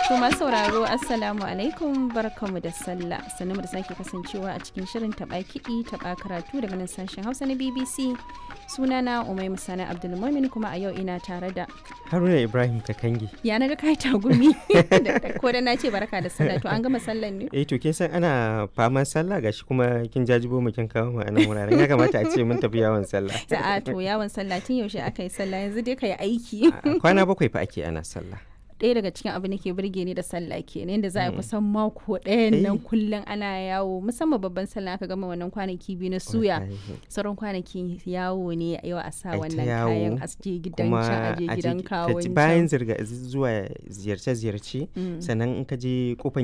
To masu sauraro Assalamu alaikum barkamu da sallah sannan da sake kasancewa a cikin shirin taɓa kiɗi taɓa karatu daga nan sashen Hausa na BBC sunana Umai Musana Abdulmumin kuma a yau ina tare da Haruna Ibrahim Kakangi. ya naga kai tagumi ko da na ce barka da sallah to an gama sallan ne Eh to kin san ana faman sallah gashi kuma kin jajibo mu kin kawo mu a nan wuraren ya kamata a ce mun tafi yawon sallah. a to yawon sallah tun yaushe aka yi sallah yanzu dai ka yi aiki Kwana bakwai fa ake ana sallah. ɗaya daga cikin abin da ke burge ni da sallah kenan yadda za a yi kusan mako ɗayan nan Eh. kullum ana yawo musamman babban sallah aka gama wannan kwanaki biyu na suya Wallahi. sauran kwanaki yawo ne yau a sa Ai ta wannan yawo, kayan a je gidan Kuma can a je a je gidan ki- ka kawon ci- can. bayan zirga zuwa ziyarce-ziyarce Mm. sannan in ka je kofan